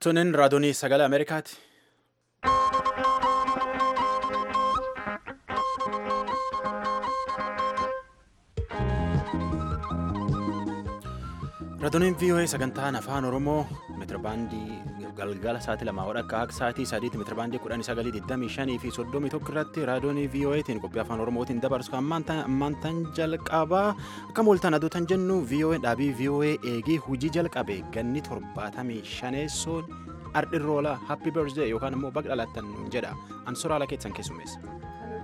Tunin raadiyoo sagalee Ameerikaati. Raadiyoon VOA sagantaan afaan Oromoo meetirabaandii galgala sa'aatii lamaa hodha akka sa'aatii sadiitti meetirabaandii kudhanii sagalii digdamii shanii fi soddomii tokko irratti raadiyoon VOAtiin qophii afaan Oromootiin dabarsu ammaantan jalqabaa akka mooltaan aduutan jennu VOA dhaabii VOA eegii hujii jalqabe ganni torbaatamii shaneessoon ardhirroola happy birthday yookaan immoo baga dhalattan jedha ansoraala keessan keessummeessa.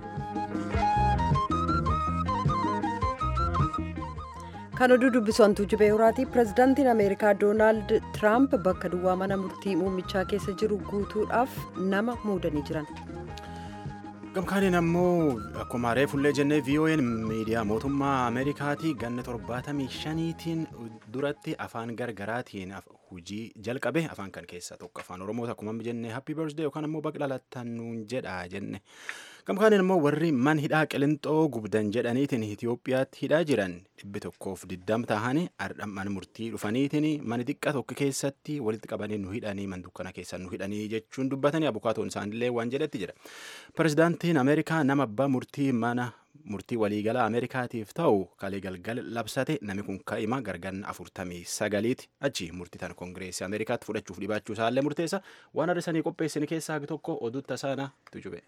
kan oduu dubbisantuu jibee horaatii pirezidaantiin ameerikaa doonaald tiraamp bakka duwwaa mana murtii muummichaa keessa jiru guutuudhaaf nama muudanii jiran. gamkaaniin ammoo akkuma reefullee jennee VOA'n miidiyaa mootummaa ameerikaatii ganna torbaatamii shaniitiin duratti afaan gargaraatiin hujii jalqabe afaan kan keessaa tokko afaan oromoo akkuma jennee happy birthday yookaan ammoo baga dhalattan nuun jedha jenne gamkaaniin ammoo warri man hidhaa qilixoo gubdan jedhaniitiin Itoophiyaatti hidhaa jiran dhibbi tokkoof diddam tahanii ardhamman murtii dhufaniitiin mana xiqqaa tokko keessatti walitti qabanii nu hidhanii man dukkana keessan nu hidhanii jechuun dubbatanii abukaatoon isaanillee waan jedhetti jira pirezidaantiin ameerikaa nama abbaa murtii mana murtii waliigalaa ameerikaatiif ta'u kalee galgal labsate namni kun ka'ima garganna afurtamii sagaliiti achi murtii tan koongireesii ameerikaatti fudhachuuf dhibaachuu isaallee murteessa waan har'isanii qopheessine keessaa hagi tokko oduu tasaana tujube.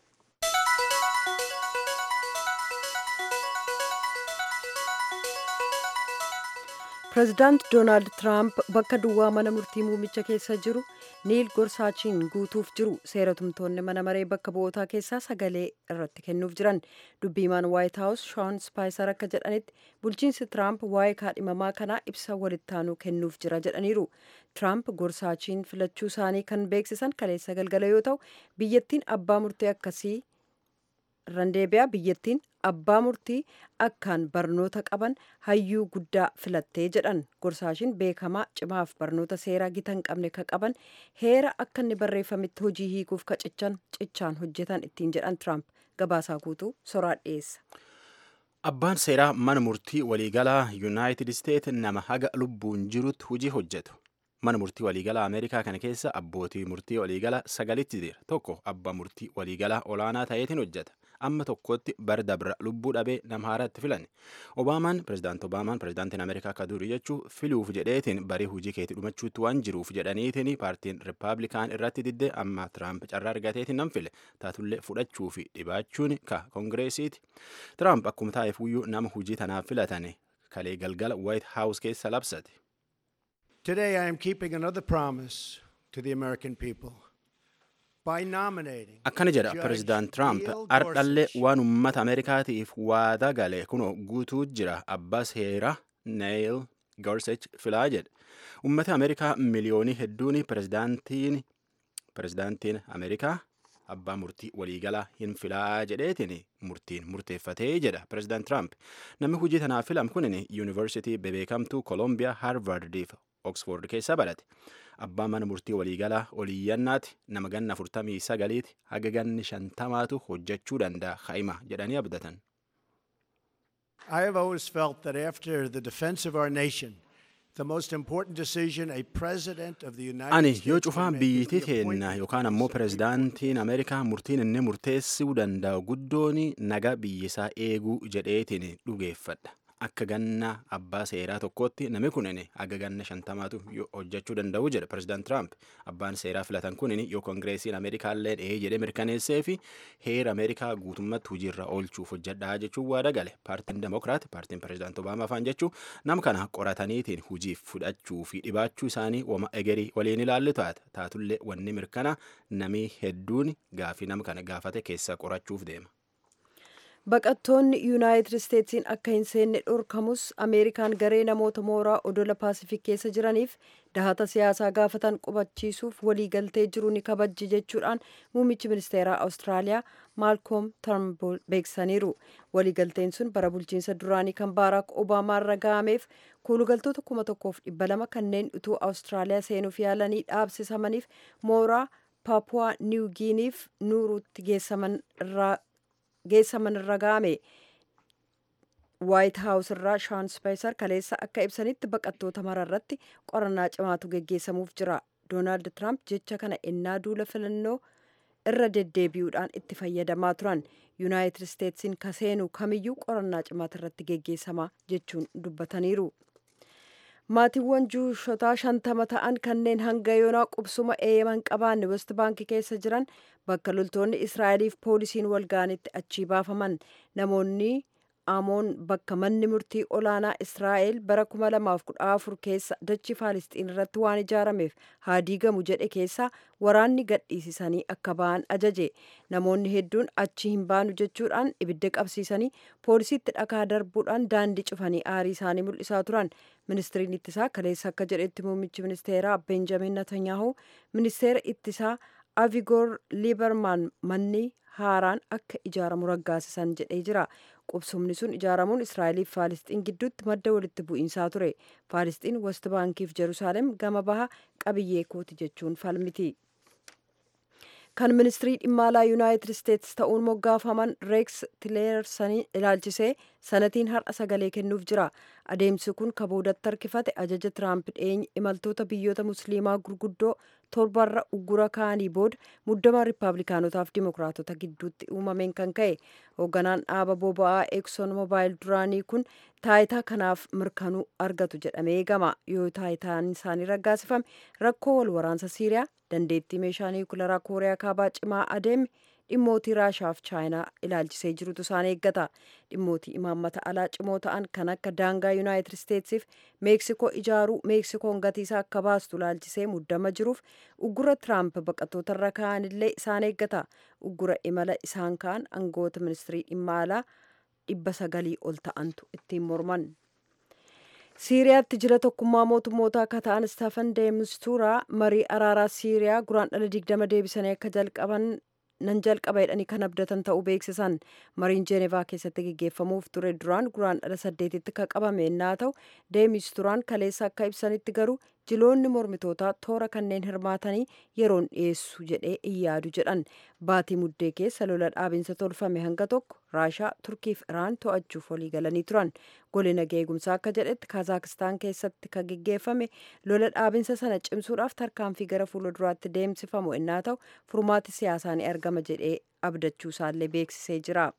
pirezidaant doonaald tiraamp bakka duwwaa mana murtii muumicha keessa jiru niil gorsaachiin guutuuf jiru seeratumtoonni mana maree bakka bu'ootaa keessaa sagalee irratti kennuuf jiran dubbiimaan waayit haawus shoon spaayisar akka jedhanitti bulchiinsi tiraamp waa'ee kaadhimamaa kanaa ibsa walittaanuu kennuuf jira jedhaniiru tiraamp gorsaachiin filachuu isaanii kan beeksisan kaleessa galgala yoo ta'u biyyattiin abbaa murtii akkasii randeebiyaa biyyattiin abbaa murtii akkaan barnoota qaban hayyuu guddaa filattee jedhan gorsaashiin beekamaa cimaaf barnoota seeraa gita hin qabne ka qaban heera akka inni barreeffametti hojii hiikuuf ka cichan cichaan hojjetan ittiin jedhan tiraamp gabaasaa guutuu soraa dhiyeessa. Abbaan seeraa mana murtii waliigalaa yuunaayitid isteet nama haga lubbuun jirutti hojii hojjetu. mana murtii waliigalaa ameerikaa kana keessa abbootii murtii waliigalaa sagalitti jira tokko abbaa murtii waliigalaa olaanaa ta'eetiin hojjeta amma tokkotti bara dabra lubbuu dhabee nama haaraatti filan obaamaan pirezidaanti obaamaan pirezidaantiin ameerikaa akka durii jechuu filuuf jedheetiin barii hujii keetti dhumachuutti waan jiruuf jedhaniitiin paartiin rippaabilikaan irratti diddee amma tiraamp carraa argateetiin nan file taatullee fudhachuu fi dhibaachuun ka koongireesiiti tiraamp akkuma taa'eef iyyuu nama hujii tanaaf filatane kalee galgala waayit haawus keessa labsate. Today, I am keeping another promise to the American people by nominating. Akkana jedha pirezidaant Tiraamp ardhallee waan uummata Ameerikaatiif waada gale kunoo guutuu jira abbaa seeraa Neil Gorsuch filaa jedha. Uummata Ameerikaa miliyoonii hedduun pirezidaantiin pirezidaantiin Ameerikaa abbaa murtii waliigalaa hin filaa jedheetiin murtiin murteeffatee jedha pirezidaant Tiraamp. Namni hojii tanaaf filam kunin yuunivarsiitii bebeekamtuu Koolombiyaa Haarvardiif Oxford keessa barate. Abbaa mana murtii waliigalaa oliyyannaati nama ganna afurtamii sagaliiti haga ganni shantamaatu hojjechuu danda'a haima jedhanii abdatan. I have always felt that after the defense of our nation, the most important decision a president of the United Ani States yoo can cufaa make biyyittii is the teenna appointment yookaan ammoo pirezidaantiin Ameerikaa murtiin inni murteessuu danda'u guddoon naga biyyisaa eeguu jedheetiin dhugeeffadha. Akka ganna abbaa seeraa tokkootti namni kunin haga ganna shantamaatu hojjechuu danda'u jedha pirezidaant Tiraamp. Abbaan seeraa filatan kunin yoo koongireesiin Ameerikaallee dhahee jedhee mirkaneessee fi heera Ameerikaa guutummatti hojiirra oolchuuf hojjedhaa jechuun waada gale. Paartiin Demokiraat, paartiin pirezidaant Obaamaa faan jechuun nama kana qorataniitiin hojiif fudhachuu fi dhibaachuu isaanii wama egerii waliin ilaallu taata. Taatullee wanni mirkana namii hedduun gaafii nama kana gaafate keessa qorachuuf deema. baqattoonni yuunaayitid isteetsiin akka hin seenne dhorkamus ameerikaan garee namoota mooraa odola paasifik keessa jiraniif dahata siyaasaa gaafatan qubachiisuuf waliigaltee jiru ni kabajji jechuudhaan muummichi ministeeraa awustiraaliyaa maalkoom tarnbuul beeksisaniiru waliigalteen sun bara bulchiinsa duraanii kan baaraak obaamaa irra ga'ameef kuulugaltoota kuma tokkoof dhibba lama kanneen utuu awustiraaliyaa seenuuf yaalanii dhaabsisamaniif mooraa paapuwaa niwgiiniif nuuruutti geessaman irraa geessaman irra ga'ame waayit haawus irraa shaan speesar kaleessa akka ibsanitti baqattoota mara irratti qorannaa cimaatu geggeessamuuf jira doonaald tiraamp jecha kana ennaa duula filannoo irra deddeebi'uudhaan itti fayyadamaa turan yuunaayitid isteetsiin kaseenu kamiyyuu qorannaa cimaata irratti geggeessamaa jechuun dubbataniiru. maatiiwwan juushotaa shantama ta'an kanneen hanga yoonaa qubsuma eeyyaman qabaanne west baankii keessa jiran bakka loltoonni israa'eliif poolisiin walgaanitti achii baafaman namoonni amoon bakka manni murtii olaanaa israa'el bara 2014 keessa dachii faalisxiin irratti waan ijaarameef haa diigamu jedhe keessa waraanni gadhiisisanii akka ba'an ajaje namoonni hedduun achi hin baanu jechuudhaan ibidda qabsiisanii poolisiitti dhakaa darbuudhaan daandii cufanii aarii isaanii mul'isaa turan ministiriin ittisaa kaleessa akka jedhetti muummichi ministeeraa benjamin netanyahu ministeera ittisaa avigoor liibermaan manni haaraan akka ijaaramu raggaasisan jedhee jira qubsumni sun ijaaramuun israa'eliif faalisxiin gidduutti madda walitti bu'iinsaa ture faalisxiin west baankiif jeruusaalem gama baha qabiyyee kooti jechuun falmiti kan ministirii dhimma alaa yuunaayitid isteetsi ta'uun moggaafaman reeks tileersanii ilaalchisee sanatiin har'a sagalee kennuuf jira adeemsi kun kaboodatti harkifate ajaja tiraamp dhiyeenya imaltoota biyyoota musliimaa gurguddoo torbarra uggura kaanii booda muddama riippaabilikaanotaaf dimokiraatota gidduutti uumameen kan ka'e hoogganaan dhaaba boba'aa ekson mobaayil duraanii kun taayitaa kanaaf mirkanuu argatu jedhamee eegama yoo taayitaan isaanii raggaasifame rakkoo wal waraansa siiriyaa dandeettii meeshaa niwukilaraa kooriyaa kaabaa cimaa adeeme dhimmootii raashaaf chaayinaa ilaalchisee jirutu isaan eeggata dhimmootii imaammata alaa cimoo ta'an kan akka daangaa yuunaayitid isteetsiif meeksikoo ijaaruu meeksikoon gatiisaa akka baastu ilaalchisee muddama jiruuf uggura tiraamp baqattoota irra ka'an illee isaan eeggata uggura imala isaan ka'an aangoota ministirii dhimma alaa dhibba sagalii ol ta'antu ittiin morman. siiriyaatti jira tokkummaa mootummoota akka ta'an istaafan deemistuuraa marii araaraa siiriyaa guraan dhala digdama deebisanii akka jalqaban nan jalqaba jedhanii kan abdatan ta'uu beeksisan mariin jeenevaa keessatti geggeeffamuuf ture duraan guraan dhala saddeetitti kan qabame ennaa ta'u deemisturaan kaleessa akka ibsanitti garuu jiloonni mormitootaa toora kanneen hirmaatanii yeroon dhiyeessu jedhee in yaadu jedhan baatii muddee keessa lola dhaabinsa tolfame hanga tokko raashaa turkiif iraan to'achuuf walii galanii turan gola nagaa eegumsaa akka jedhetti kazaakistaan keessatti kan geggeeffame lola dhaabinsa sana cimsuudhaaf tarkaanfii gara fuula duraatti deemsifamu ennaa ta'u furmaati siyaasaa ni argama jedhee abdachuu isaallee beeksisee jira.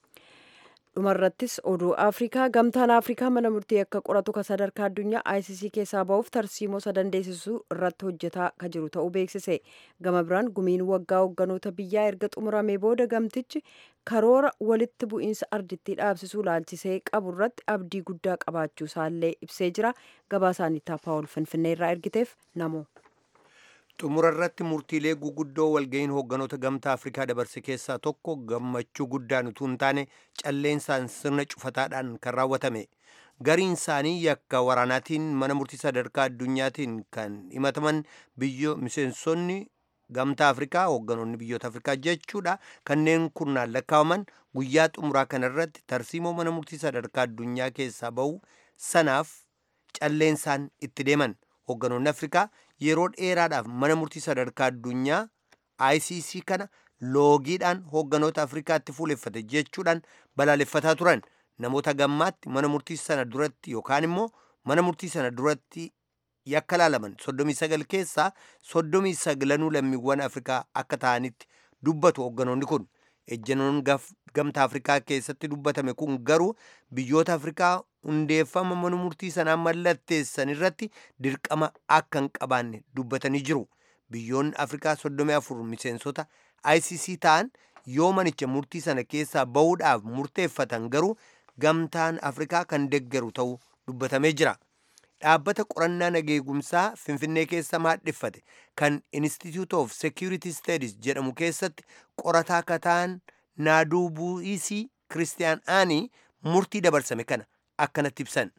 dhumarrattis oduu afrikaa gamtaan afrikaa mana murtii akka qoratu ka sadarkaa addunyaa icc keessaa ba'uuf tarsiimoo sadandeessisuu irratti hojjetaa ka jiru ta'uu beeksise gama biraan gumiin waggaa hoogganoota biyyaa erga xumuramee booda gamtichi karoora walitti bu'iinsa ardittii dhaabsisuu laalchisee qabu irratti abdii guddaa qabaachuu isaallee ibsee jira gabaasaanitti paawul finfinnee irraa ergiteef namo. xumura irratti murtiilee guguddoo walga'iin hoogganoota gamtaa afrikaa dabarse keessaa tokko gammachuu guddaan utuu hin taane calleensaan sirna cufataadhaan kan raawwatame gariin isaanii yakka waraanaatiin mana murtii sadarkaa addunyaatiin kan himataman biyyo miseensonni gamtaa afrikaa hoogganoonni biyyoota afrikaa jechuudha kanneen kurnaan lakkaa'aman guyyaa xumuraa kana irratti tarsiimoo mana murtii sadarkaa addunyaa keessaa ba'u sanaaf calleensaan itti deeman hoogganoonni afrikaa yeroo dheeraadhaaf mana murtii sadarkaa addunyaa ICC kana loogiidhaan hoogganoota Afrikaatti fuuleffate jechuudhaan balaaleffataa turan namoota gammaatti mana murtii sana duratti yookaan immoo mana murtii sana duratti yakka laalaman 39 keessaa 39 lammiiwwan Afrikaa akka ta'anitti dubbatu hoogganoonni kun ejjennoon gamtaa Afrikaa keessatti dubbatame kun garuu biyyoota Afrikaa hundeeffama mana murtii sanaa mallatteessan irratti dirqama akka hin qabaanne dubbatanii jiru. Biyyoonni Afrikaa 34 miseensota ICC ta'an yoo manicha murtii sana keessaa bahuudhaaf murteeffatan garuu gamtaan Afrikaa kan deggeru ta'uu dubbatamee jira. Dhaabbata qorannaa nageegumsaa Finfinnee keessa maadheffate kan Institute of Security Studies jedhamu keessatti qorataa kataan naaduu bu'iisii Kiristiyaan Aanii murtii dabarsame kana akkanatti ibsan.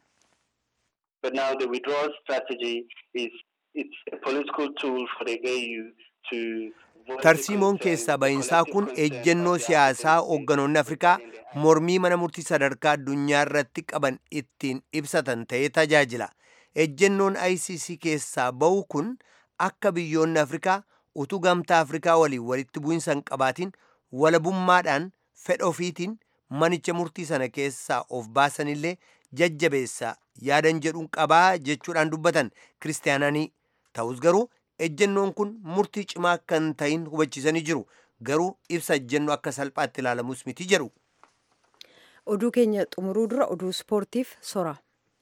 But now the withdrawal strategy is it's a political tool for the AU to Tarsiimoon keessaa bahinsaa kun ejjennoo siyaasaa hoogganoonni Afrikaa mormii mana murtii sadarkaa addunyaa irratti qaban ittiin ibsatan ta'ee tajaajila. Ejjennoon ICC keessaa bahu kun akka biyyoonni Afrikaa utuu gamtaa Afrikaa waliin walitti bu'insa hin qabaatiin walabummaadhaan fedha ofiitiin manicha murtii sana keessaa of baasanillee jajjabeessa yaadan jedhuun qabaa jechuudhaan dubbatan kiristaananii ta'us garuu ejjennoon kun murtii cimaa kan ta'in hubachiisanii jiru garuu ibsa ejjennoo akka salphaatti ilaalamus miti jedhu. oduu keenya xumuruu dura oduu ispoortiif sora.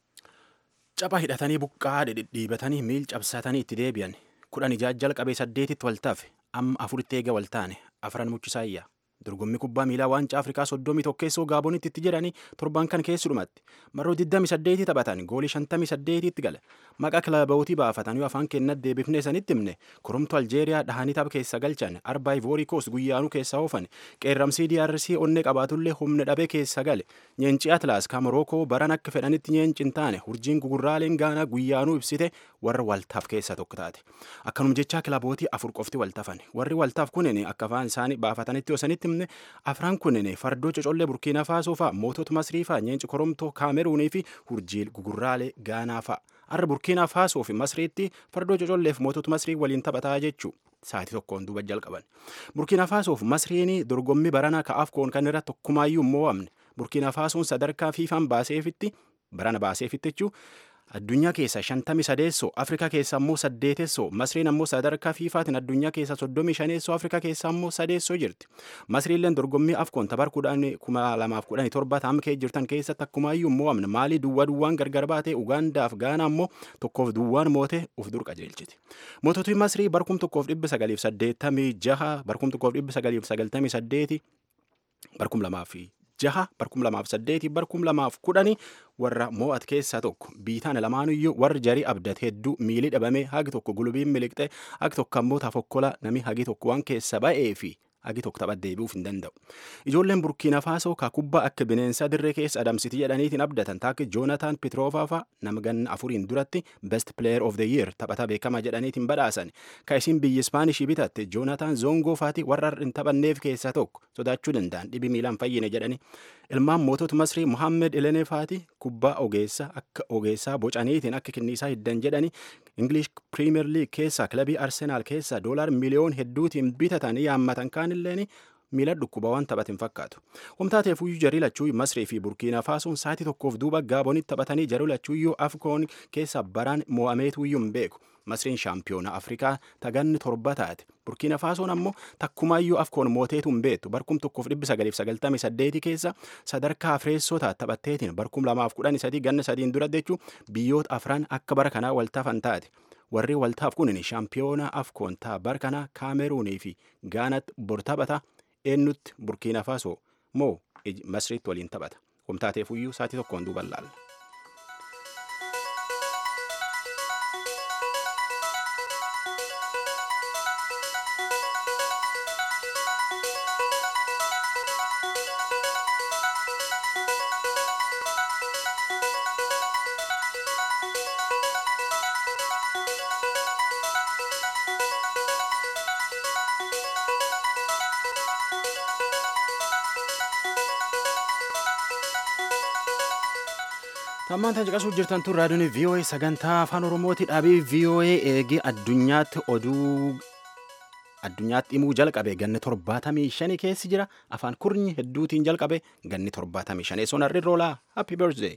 Capha hidhatanii buqqaa dhidhiibatanii miil cabsatanii itti deebi'an kudhan ijaa jalqabee saddeetitti waltaaf amma afuritti eega waltaane afran muchisaayya. dorgommii kubbaa miilaa waancaa afrikaa soddomii tokkeessoo gaabonitti itti jedhanii torban kan keessudhumatti marroo 28 taphatan goolii 58 itti gale maqaa kilabootii baafatanii afaan kennat deebifnee sanitti himne kurumtu aljeeriyaa dhahanii tapha keessa galchan arbaa ivoorii koos guyyaanuu keessaa oofan qeerramsii DRC onnee qabaatullee humna dhabee keessa gale nyeencii atlaas ka morookoo baran akka fedhanitti nyeenci hin taane hurjiin gugurraaleen gaanaa guyyaanuu ibsite warra waltaaf keessa tokko taate akkanum jechaa kilabootii afur qofti waltafan warri waltaaf kunin akka afaan isaanii baafatanitti osanitti himne afran kunin fardoo cocollee burkiinaa faasoo fa'a mootota masrii fa'a nyeenci koromtoo kaameruunii fi hurjiil gugurraalee gaanaa fa'a har'a burkiinaa faasoo fi masriitti fardoo cocolleef mootota masrii waliin taphataa jechuu sa'aatii tokkoon duuba jalqaban burkiinaa faasoof masriin dorgommii baranaa ka'aaf koon kan irra tokkumaayyuu hin mo'amne burkiinaa faasoon sadarkaa fiifaan baaseefitti barana baaseefitti jechuu addunyaa keessa shantamii sadeessoo afrikaa keessa ammoo saddeetessoo masriin ammoo sadarkaa fiifaatiin addunyaa keessa soddomii shaneessoo afrikaa keessa ammoo sadeessoo jirti masriilleen dorgommii afkoon tabar kuma lamaaf kudhanii torba taam kee jirtan keessatti akkumaayyuu mo'amne maalii duwwaa duwwaan gargar baatee ugaandaaf gaana ammoo tokkoof duwwaan moote uf dur qajeelchiti moototni masrii barkum tokkoof dhibba sagaliif saddeettamii jaha barkum tokkoof dhibba sagaliif sagaltamii saddeeti barkum lamaaf jaha barkum lamaaf saddeeti barkum lamaaf kudhani warra mo'at keessaa tokko biitaan lamaanuyyuu warri jarii abdat hedduu miilii dhabamee hagi tokko gulubiin miliqxe hagi tokko ammoo tafokkola nami hagi tokko waan keessa ba'ee fi hagi tokko taphat deebi'uuf hin danda'u. Ijoolleen Burkiina Faasoo ka kubbaa akka bineensa dirree keessa adamsiti jedhaniitiin abdatan taakki Joonataan Pitroofaa nama ganna afuriin duratti Best Player of the Year taphata beekamaa jedhaniitiin badhaasan. Ka isin biyyi Ispaanishii bitatte Joonataan Zoongoo faati warra hin taphanneef keessaa tokko sodaachuu danda'an dhibi miilaan fayyine jedhani. Ilmaan mootota Masrii Muhammed Elenee faati kubbaa ogeessa akka ogeessaa bocaniitiin akka kenniisaa hiddan jedhani English Premier League keessa kilabii Arsenaal keessa doolaar miliyoon hedduutiin bitatan yaammatan kaanilleen miila dhukkuba waan taphatin fakkaatu. Humtaateef uyyuu jarii lachuuyyuu Masrii fi Burkiina Faasoon sa'aatii tokkoof duuba gaabonitti taphatanii jarii lachuuyyuu Afkoon keessa baraan mo'ameetuyyuu hin beeku. Masriin shaampiyoona Afrikaa taganni torba taate. Burkiina Faasoon ammoo takkumaayyuu Afkoon mooteetu hin beektu. Barkum tokkoof dhibbi sagaliif sagaltamii saddeeti keessa sadarkaa Afreessoo taate taphatteetiin barkum lamaaf kudhanii sadii ganna sadiin dura jechuun biyyoota afran akka bara kanaa waltaafan taate. Warri waltaaf kunin shaampiyoona Afkoon taa bara kanaa Kaameruunii fi Gaanatti bor taphata. eenyutti burkiina faasoo moo masriitti waliin taphata humtaateefuyyuu sa'aatii tokkoon duuban laalla. Tammaan tan caqasuu jirtan tun raadiyoon VOA sagantaa afaan Oromooti dhaabii VOA eegee addunyaatti oduu addunyaatti himuu jalqabe ganni torbaatamii shani keessi jira afaan kurnyi hedduutiin jalqabe ganni torbaatamii shanii sun harri roolaa happy birthday.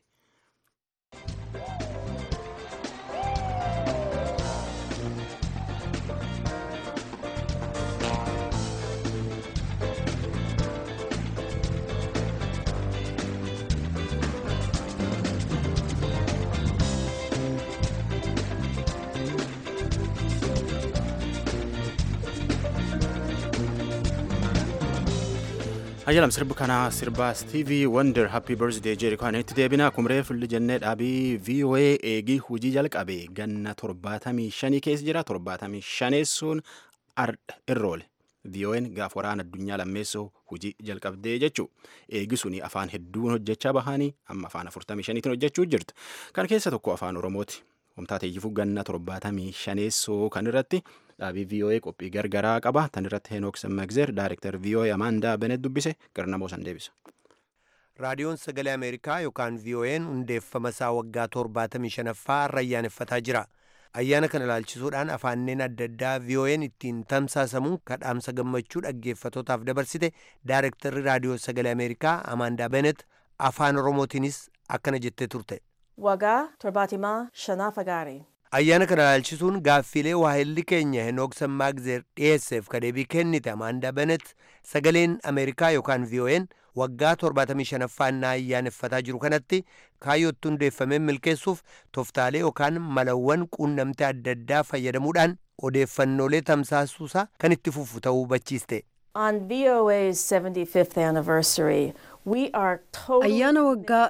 Ayyalam sirbi kanaa sirba Stevie Wonder Happy Birthday jedhu kan itti deebina kumree fulli jennee dhaabii VOA eegii hujii jalqabe ganna torbaatamii shanii keessa jira torbaatamii shaneessuun irroole. VOA'n gaaf waraana addunyaa lammeessoo hujii jalqabdee jechuu eegi suni afaan hedduun hojjechaa bahanii amma afaan afurtamii shaniitiin hojjechuu jirtu kan keessa tokko afaan oromooti. Humtaateeyyifuu ganna torbaatamii shaneessoo kan irratti dhaabii VOA qophii gargaraa qaba. Tan irratti Henook Semmeegzer, Daayirektar VOA Amaandaa Benet dubbise garnamoo san deebisa. Raadiyoon Sagalee Ameerikaa yookaan VOA'n hundeeffama isaa waggaa torbaatamii shanaffaa irra ayyaaneffataa jira. Ayyaana kana ilaalchisuudhaan afaanneen adda addaa VOA'n ittiin tamsaasamuun kadhaamsa gammachuu dhaggeeffatootaaf dabarsite Daayirektarri Raadiyoo Sagalee Ameerikaa Amaandaa Benet afaan Oromootiinis akkana jettee turte. Waggaa torbaatamaa shanaffaa gaarii. ayyaana kana ilaalchisuun gaaffiilee waahilli keenya henooksan maagzeer dhiyeesseef ka deebii kennite amaandaa benet sagaleen ameerikaa yookaan vo'n waggaa 75ffaa ayyaaneffataa jiru kanatti kaayyootti hundeeffameen milkeessuuf toftaalee yookaan malawwan quunnamtee adda addaa fayyadamuudhaan odeeffannoolee tamsaasuusaa kan itti fufu ta'uu hubachiiste. On VOA's 75th anniversary, we are totally ayyaana waggaa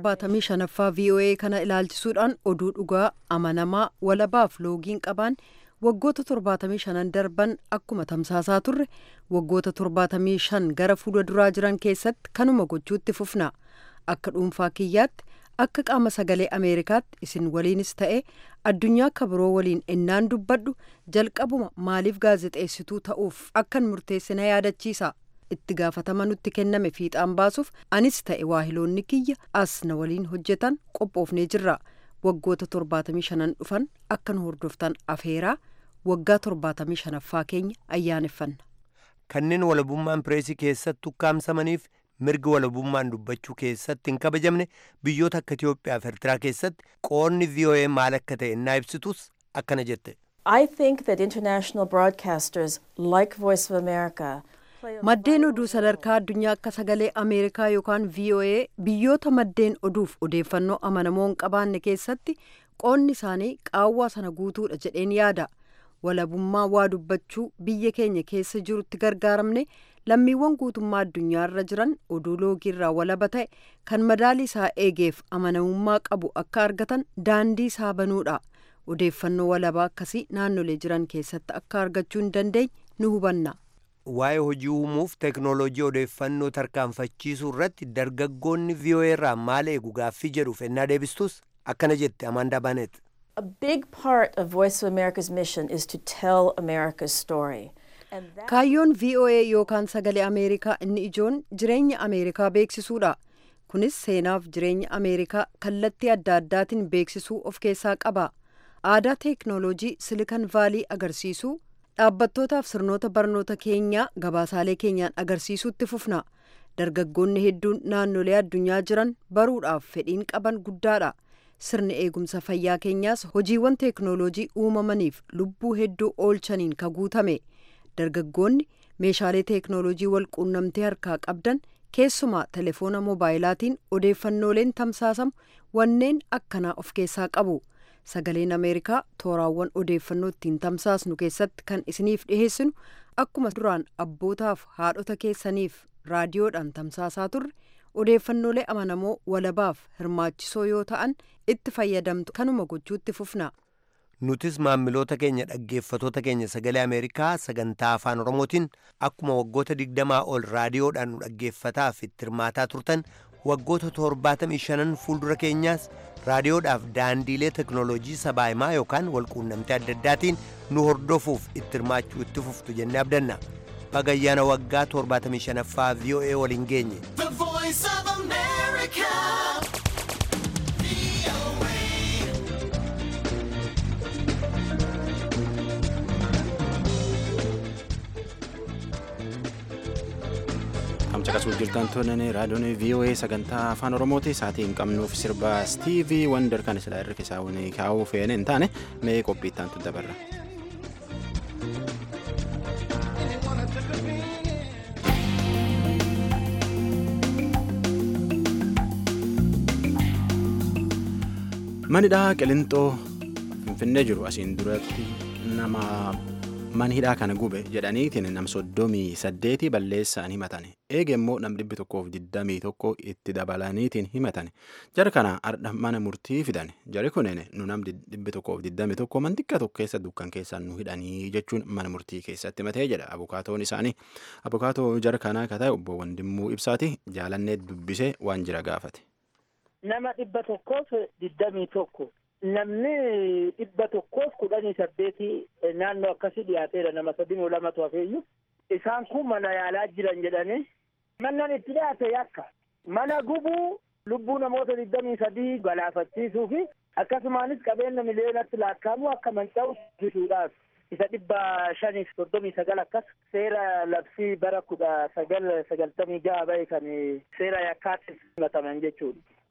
75ffaa VOA kana ilaalchisuudhaan oduu dhugaa amanamaa walabaaf loogiin qabaan waggoota 75 darban akkuma tamsaasaa turre waggoota 75 gara fuula duraa jiran keessatti kanuma gochuutti fufna akka dhuunfaa kiyyaatti akka qaama sagalee ameerikaatti isin waliinis ta'e addunyaa akka biroo waliin ennaan dubbadhu jalqabuma maaliif gaazexeessituu ta'uuf akkan murteesse na yaadachiisa itti gaafatama nutti kenname fiixaan baasuuf anis ta'e waahiloonni kiyya as na waliin hojjetan qophoofnee jirra waggoota 75 dhufan akka nu hordoftan afeeraa waggaa 75ffaa keenya ayyaaneffanna. kanneen walabummaan pireesii keessatti ukkaamsamaniif mirgi walabummaan dubbachuu keessatti hin kabajamne biyyoota akka Itiyoophiyaa fi Eertiraa keessatti qoonni VOA maal akka ta'e innaa ibsitus akkana jette. I think that international broadcasters like Voice of America play a maddeen oduu sadarkaa addunyaa akka sagalee ameerikaa yookaan voa biyyoota maddeen oduuf odeeffannoo amanamoo hin qabaanne keessatti qoonni isaanii qaawwaa sana guutuudha jedheen yaada walabummaa waa dubbachuu biyya keenya keessa jirutti gargaaramne lammiiwwan guutummaa addunyaarra jiran oduu loogiirraa walaba ta'e kan madaalii isaa eegeef amanamummaa qabu akka argatan daandii isaa banuudha odeeffannoo walabaa akkasii naannolee jiran keessatti akka argachuu hin dandeenye nu hubanna. waa'ee hojii uumuuf teeknooloojii odeeffannoo tarkaanfachiisuu irratti dargaggoonni VOA irraa maal eegu gaaffii jedhuuf ennaa deebistus akkana jette Amaandaa Baanet. A big part of Voice of America's mission is to tell America's story. And that kaayyoon voa yookaan sagalee ameerikaa inni ijoon jireenya ameerikaa beeksisuudha kunis seenaaf jireenya ameerikaa kallattii adda addaatiin beeksisuu of keessaa qaba aadaa teeknooloojii silikan vaalii agarsiisuu dhaabbattootaaf sirnoota barnoota keenyaa gabaasaalee keenyaan agarsiisuutti fufna dargaggoonni hedduun naannolee addunyaa jiran baruudhaaf fedhiin qaban guddaadha sirni eegumsa fayyaa keenyaas hojiiwwan teeknooloojii uumamaniif lubbuu hedduu oolchaniin ka guutame dargaggoonni meeshaalee teeknooloojii wal quunnamtee harkaa qabdan keessumaa telefoona moobaayilaatiin odeeffannooleen tamsaasamu wanneen akkanaa of keessaa qabu sagaleen ameerikaa tooraawwan odeeffannoo ittiin tamsaasnu keessatti kan isiniif dhiheessinu akkuma duraan abbootaaf haadhota keessaniif raadiyoodhaan tamsaasaa turre odeeffannoolee amanamoo walabaaf hirmaachisoo yoo ta'an itti fayyadamtu kanuma gochuutti fufna. nutis maamiloota keenya dhaggeeffatoota keenya sagalee ameerikaa sagantaa afaan oromootiin akkuma waggoota digdamaa ol raadiyoodhaan nu dhaggeeffataaf itti hirmaataa turtan waggoota torbaatamii shanan fuuldura keenyaas raadiyoodhaaf daandiilee teknooloojii sabaahimaa yookaan walquunnamtee adda addaatiin nu hordofuuf itti hirmaachuu itti fuftu jennee abdanna bagayyaana waggaa torbaatamii shanaffaa voa waliin geenye. The voice of America. Caqasuuf jirtan tolan raadiyoon VOA sagantaa afaan Oromooti sa'aatii hin qabnuuf sirba Stiivii Wonder kan silaa irra keessaa kaa'uu feene hin taane mee qophii itti dabarra. Manidhaa Qilintoo Finfinnee jiru asiin duratti nama manhidhaa kana gube jedhaniitiin nam soddomii saddeeti balleessaan himatan eege immoo nam dhibbi tokkoof digdamii tokko itti dabalaniitiin himatan jara kana ardha mana murtii fidan jari kunin nu nam dhibbi tokkoof digdamii tokko mantikka tokko keessa dukkan keessan nu hidhanii jechuun mana murtii keessatti himatee jedha abukaatoon isaanii abukaatoo jara kanaa ka ta'e obbo Wandimmuu Ibsaati jaalannee dubbisee waan jira gaafate. nama dhibba tokkoof digdamii tokko namni dhibba tokkoof kudhanii saddeeti naannoo akkasii dhiyaateera nama sadii lamatu hafeeyyu isaan kun mana yaalaa jiran jedhanii mannan itti dhiyaate yakka mana gubuu lubbuu namoota digdamii sadii galaafachiisuu fi akkasumaanis qabeenya miliyoonatti lakkaa'amu akka manca'u taasisuudhaaf isa dhibba shaniif soddomii sagal akkas seera labsii bara kudha sagal sagaltamii jaha bahe kan seera yakkaatti himataman jechuudha.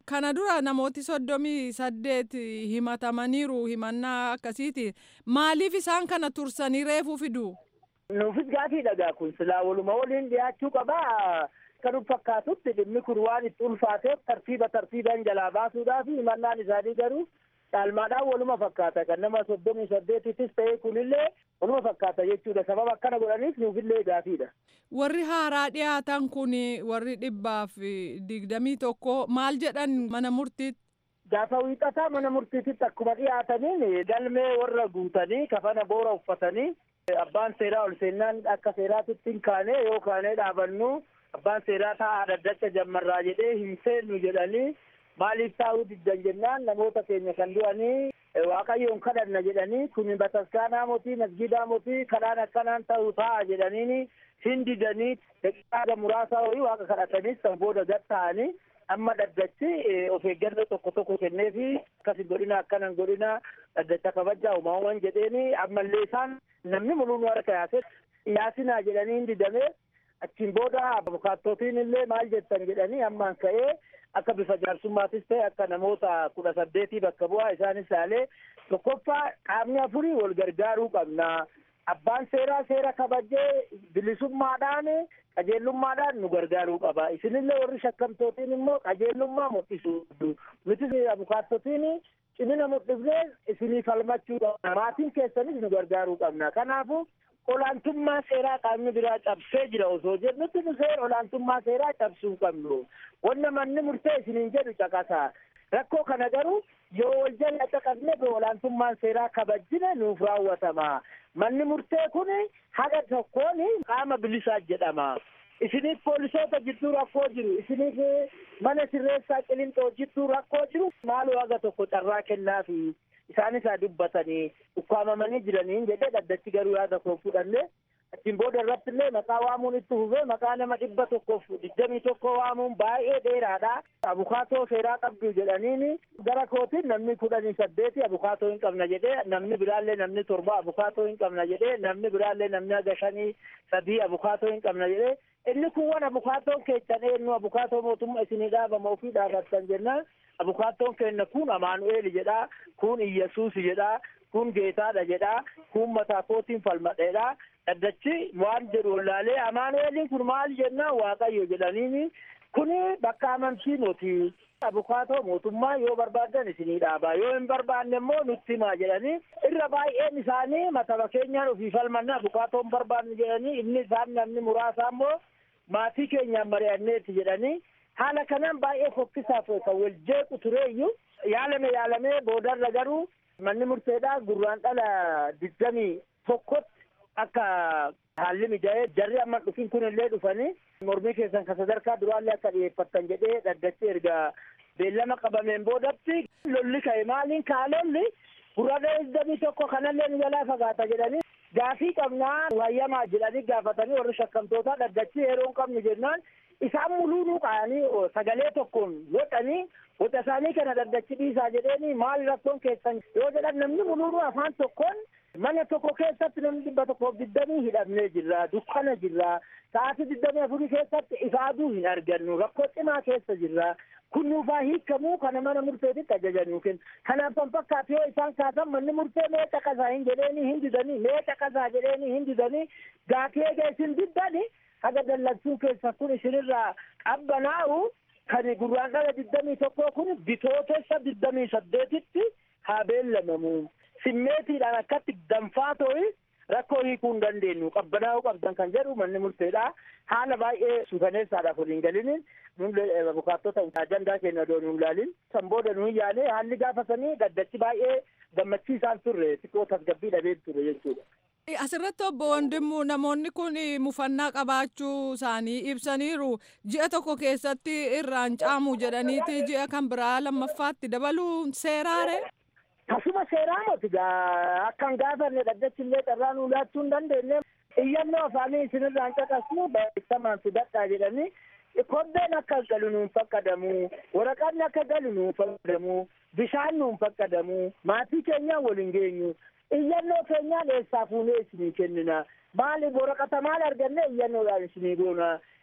Kana dura namooti soddomii saddeet himatamaniiru himannaa akkasiitiin maaliif isaan kana tursanii reefuu fidu? Nuufis gaafii dhagaa kun silaa waluma waliin dhiyaachuu qabaa. Kan fakkaatutti dhimmi kun waan itti ulfaateef tartiiba tartiibaan jalaa baasuudhaaf himannaan isaanii garuu caalmaadhaan waluma fakkaata kan nama soddomii saddeetittis ta'e kunillee waluma fakkaata jechuudha sababa akkana godhaniif nuufillee gaafiidha. Warri haaraa dhiyaatan kun warri dhibbaaf digdamii tokko maal jedhan mana murtiitti? Gaafa wiixataa mana murtiititti akkuma dhiyaataniin galmee warra guutanii kafana boora uffatanii abbaan seeraa ol seennaan akka seeraatitti hin kaane yoo kaanee dhaabannu abbaan seeraa taa'aa daddacha jammarraa jedhee hin seennu jedhanii maaliif taa'uu diddan jennaan namoota keenya kan du'anii waaqayyoon kadhanna jedhanii kun bataskaanaa mootii masgidaa mootii kadhaan akkanaan ta'uu ta'a jedhaniini hin didanii daqiiqaa muraasaa horii waaqa kadhatanis kan booda gad ta'anii amma dhaddachi of eeggannoo tokko tokko kenneefi akkasi godhina akkanan godhina dhaddacha kabajaa uumamaawwan jedheeni ammallee isaan namni muluun harka yaase yaasinaa jedhanii hin didamee achiin booda abukaattootiin illee maal jettan jedhanii ammaan ka'ee akka bifa jaarsummaattis ta'e akka namoota kudha saddeetii bakka bu'aa isaanis ilaalee tokkoffaa qaamni afurii wal gargaaruu qabna. Abbaan seeraa seera kabajee bilisummaadhaan qajeellummaadhaan nu gargaaruu qaba. Isinillee warri shakkamtootiin immoo qajeellummaa mul'isu. Nuti abukaattotiin cimina mul'ifnee isinii falmachuu qabna. Maatiin keessanis nu gargaaruu qabna. Kanaafuu olaantummaa seeraa qaamni biraa cabsee jira osoo jennutti nu seera olaantummaa seeraa cabsuu qabnu. Wanna manni murtee isiniin jedhu caqasa. Rakkoo kana garuu yoo wal jala caqasne olaantummaan seeraa kabajjine nuuf raawwatama. Manni murtee kun haga tokkoon qaama bilisaa jedhama. Isiniif poolisoota jidduu rakkoo jiru. Isiniif mana sirreessaa qilinxoo jidduu rakkoo jiru. Maaloo haga tokko carraa kennaafi. Isaanis haa dubbatanii ukkaamamanii jiranii jedhee dhaddachi garuu yaada koo fudhanne achiin booda irratti illee maqaa waamuun itti fufee maqaa nama dhibba tokkoof digdamii tokko waamuun baay'ee dheeraadha. Abukaatoo seeraa qabdu jedhaniini gara kootiin namni kudhanii saddeeti abukaatoo hin qabna jedhee namni biraallee namni torba abukaatoo hin qabna jedhee namni biraallee namni haga shanii sadii abukaatoo hin qabna jedhee inni kun waan abukaatoon keessan eenyu abukaatoo mootummaa isinii dhaabama ofii dhaabattan jennaan abukaatoon keenya kun amaanu'eel jedha kun iyyasuus jedha kun geetaadha jedha kun mataa kootiin falmadheedha dhaddachi waan jedhu wallaalee amaanu'eeliin kun maal jennaan waaqayyo jedhaniini kuni bakka amantii moti abukaatoo mootummaa yoo barbaadan isinii dhaaba yoo hin barbaanne immoo nutti himaa jedhanii irra baay'een isaanii mataba keenyaan ofii falmanna abukaatoon barbaanne jedhanii inni isaan namni muraasa immoo maatii keenyaan mari'anneeti jedhanii haala kanaan baay'ee fokkisaaf kan wal jeequ tureeyyu yaalame yaalamee boodarra garuu manni murteedhaa gurraan dhala digdamii tokkotti akka haalli mijaa'ee jarri amma dhufin kun illee dhufanii mormii keessan kan sadarkaa duraallee akka dhiyeeffattan jedhee dhaddachi erga beellama qabameen boodatti lolli ka'e maaliin kaalolli gurraan digdamii tokko kanallee nu jalaa fagaata jedhanii gaafii qabnaa hayyamaa jedhanii gaafatanii warri shakkamtootaa dhaddachi yeroo hin qabnu jennaan isaan muluunuu qaanii sagalee tokkoon godhanii gocha isaanii kana dhaddachi dhiisaa jedheeni maal rakkoon keessan yoo jedhan namni muluunuu afaan tokkoon mana tokko keessatti namni dhibba tokkoof digdamii hidhamnee jirra dukkana jirra sa'aatii digdamii afurii keessatti ifaaduu hin argannu rakkoo cimaa keessa jirra kun nuufaa hiikamuu kana mana murteetitti ajajannuu kenna kanaaf kan fakkaatu yoo isaan kaasan manni murtee mee caqasaa hin jedheeni hin didanii mee caqasaa jedheeni hin didanii gaafii eega isin diddani haga dallansuu keessa kun isinirraa qabbanaa'u kan gurraan dhala digdamii tokkoo kun bitootessa digdamii saddeetitti haa beellamamu simmeetiidhaan akkatti danfaa ta'e rakkoo hiikuu hin dandeenyu qabbanaa'uu qabdan kan jedhu manni murteedha haala baay'ee suukaneessaadhaaf waliin galiniin abukaattota ajandaa keenya odoo nuun ilaalin san booda nuun yaane haalli gaafasanii gaddachi baay'ee gammachiisaan turre xiqqoo tasgabbii dhabee ture jechuudha. Asirratti obbo Wandimmu namoonni kun mufannaa qabaachuu isaanii ibsaniiru ji'a tokko keessatti irraan caamu jedhaniiti ji'a kan biraa lammaffaatti dabaluu seeraare. Tasuma seeraa moti akkan gaafanne dhaddachi illee carraa nuu laachuu hin dandeenye iyyannoo afaanii isinirraan caqasnu barreeffamaan fidadhaa jedhanii kobbeen akka galu nuun fakkadamu waraqaan akka galu nuun fakkadamu bishaan nuun fakkadamu maatii keenyaan waliin geenyu iyyannoo keenyaan eessaa fuunee isinii kennina maali waraqata maal arganne iyyannoodhaan isinii goona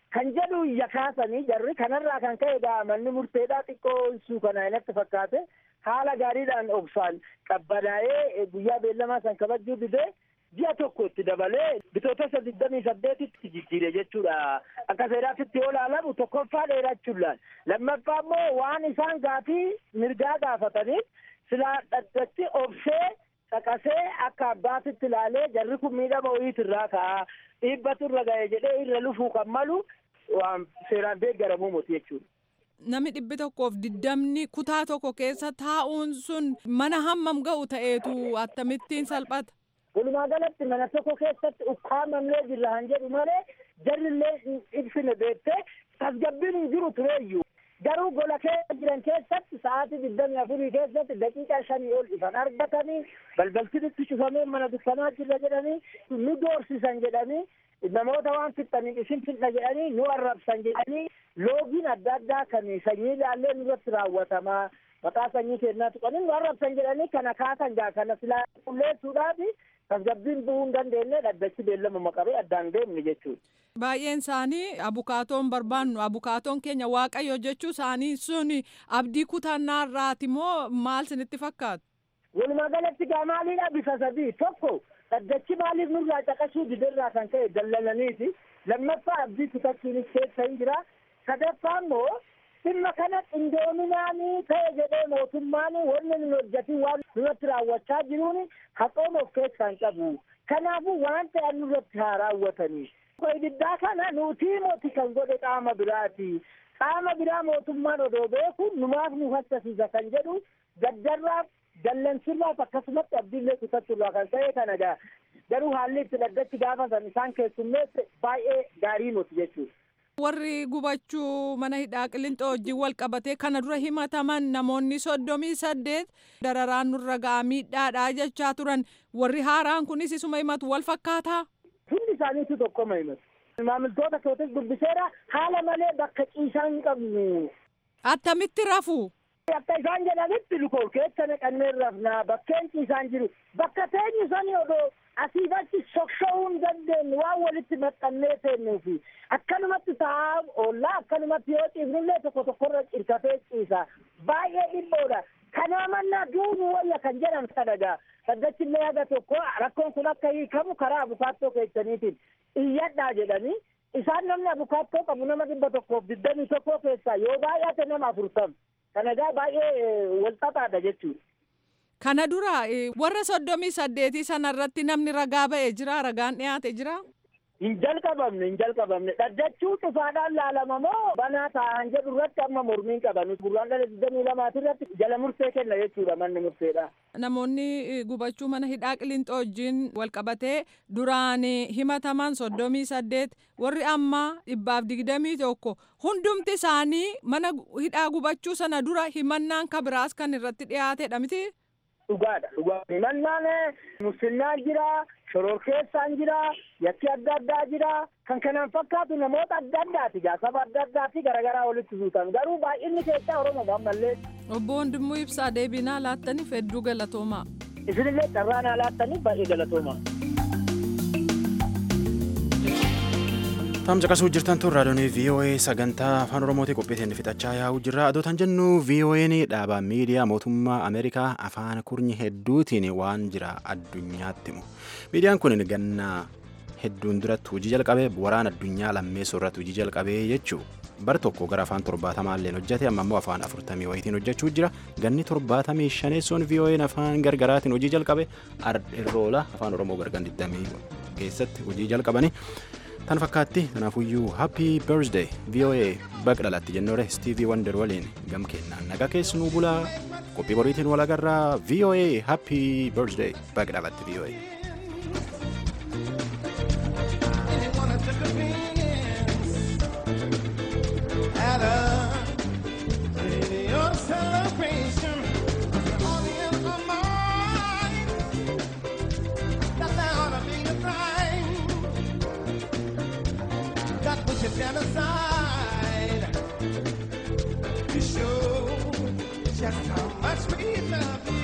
kan jedhu iyya kaasanii jarri kanarraa kan ka'e egaa manni murteedhaa xiqqoo ibsuu kana inatti fakkaate haala gaariidhaan obsaan qabbanaa'ee guyyaa beellamaa san kabajuu didee ji'a tokko itti dabalee bitootessa digdamii saddeetitti jijjiire jechuudha akka seeraatitti yoo ilaalamu tokkoffaa dheerachuudhaan lammaffaa immoo waan isaan gaafii mirgaa gaafataniif silaa dhaddachi obsee caqasee akka abbaatitti ilaalee jarri kun miidhama wayiitirraa ka'a dhiibbatu irra ga'e jedhee irra lufuu kan malu waan seeraan deeggaramuu miti jechuudha. Namni dhibbi tokkoof diddamni kutaa tokko keessa taa'uun sun mana hammam ga'u ta'eetu akkamittiin salphata. Walumaa galatti mana tokko keessatti ukkaamamnee jirra han jedhu malee jarrillee ibsine beektee tasgabbiin hin jiru tureeyyuu. Garuu gola keessa jiran keessatti sa'aatii digdamii afurii keessatti daqiiqaa shanii ol ifan argatanii balbaltinitti cufamee mana dukkanaa jirra jedhanii nu doorsisan jedhanii namoota waan fixxaniif isin fixna jedhanii nu arrabsan jedhanii loogiin adda addaa kan sanyii ilaallee nurratti raawwatamaa maqaa sanyii kennaa tuqanii nu arrabsan jedhanii kana kaasan gaa kana silaa qulleessuudhaafi tasgabbiin bu'uu hin dandeenye dhaddachi beellamuma qabee addaan deemne jechuudha. Baay'een isaanii abukaatoon barbaannu abukaatoon keenya waaqayyo jechuu isaanii sun abdii kutannaarraati moo maal sinitti fakkaatu? Walumaa galatti gaa maaliidha bifa sadii tokko dhaddachi maaliif nurraa caqasuu didirraa kan ka'e dallalaniiti lammaffaa abdii kutachuunis keessa hin jira sadaffaa immoo dhimma kana qindoominaanii ta'e jedhee mootummaan wanni nun hojjetin waan nurratti raawwachaa jiruun haqooma of keessaa hin qabu kanaafuu waan ta'an nurratti haa raawwatanii ibiddaa kana nutii moti kan godhe qaama biraati qaama biraa mootummaan odoo beeku numaaf nu hassasiisa kan jedhu gaddarraaf dallansirraaf akkasumatti abdiillee kutachuurraa kan ta'e kana gaa garuu haalli itti dhaddachi gaafa san isaan keessummeesse baay'ee gaarii moti jechuudha. Warri gubachuu mana hidhaa qilinxoo wajjin wal qabatee kana dura himataman namoonni soddomii saddeet dararaan nurra ga'aa miidhaadhaa jechaa turan warri haaraan kunis isuma himatu wal fakkaataa. Hundi isaaniitu tokkoma himatu. Maamiltoota kootis dubbiseera haala malee bakka ciisaa hin qabnu. Attamitti rafu? Akka isaan jedhanitti lukool keessa naqannee rafnaa bakkeen ciisaan jiru bakka teenyu sani odoo asiif achi socho'uu hin dandeenye waan walitti maxxannee teennuufi akkanumatti taa'aa oollaa akkanumatti yoo ciifnillee tokko tokkorra cirkatee ciisa baay'ee dhibboodha kanaa mannaa duunu wayya kan jedhan sadagaa saddachillee haga tokko rakkoon kun akka hiikamu karaa abukaattoo keessaniitiin iyyadhaa jedhanii isaan namni abukaattoo qabu nama dhibba tokkoof digdamii tokkoo keessaa yoo baay'ate nama afurtam kanagaa baay'ee walxaxaadha jechuudha. Kana dura warra soddomii saddeetii sanarratti namni ragaa ba'ee jira ragaan dhiyaate jira. Hin jalqabamne hin jalqabamne dhaddachuu cufaadhaan laalama moo banaa taa'an jedhu irratti amma mormiin qaban gurraan dhala digdamii lamaati irratti jala murtee kenna jechuudha manni murteedha. Namoonni gubachuu mana hidhaa qilinxoo wajjin walqabatee duraan himataman soddomii saddeet warri ammaa dhibbaaf digdamii tokko hundumti isaanii mana hidhaa gubachuu sana dura himannaan kabiraas kan irratti dhiyaatedha miti. Dhugaadha dhugaadha himannaan musliimaan jira shororkeessaan jira yakki adda addaa jira kan kanaan fakkaatu namoota adda addaati gaa saba adda addaati garaagaraa walitti suutan garuu baay'inni keessaa oromoo ammallee. Obbo Wandimmoo Ibsaa deebinaa laattaniif hedduu galatoomaa. Isinillee carraa naa laattaniif baay'ee galatoomaa. Taam caqasuu jirtan tun raadiyoon VOA sagantaa afaan Oromootii qophiitiin fixachaa yaa'uu jirra. Adootan jennu VOA'n dhaaba miidiyaa mootummaa Ameerikaa afaan kurnyi hedduutiin waan jira addunyaatti himu. Miidiyaan kun ganna hedduun duratti hojii jalqabee waraana addunyaa lammeessoo irratti hojii jalqabee jechuu bar tokko gara afaan torbaatamaa illee hojjete amma immoo afaan afurtamii wayitiin hojjechuu jira ganni torbaatamii shaneessoon VOA'n afaan gargaraatiin hojii jalqabe irroola afaan oromoo gargan 20 keessatti hojii jalqabanii. tan fakkaatti kanaafuyyuu happy birthday voa baga dhalatti jennoore stiivii wander waliin gam kennaan nagaa keessanuu bulaa qophii boriitiin wal agarraa voa happy birthday baga dhalatti voa. At a radio celebration, all the end of mine, that there ought to be a crime that we should set aside to show just how much we love you.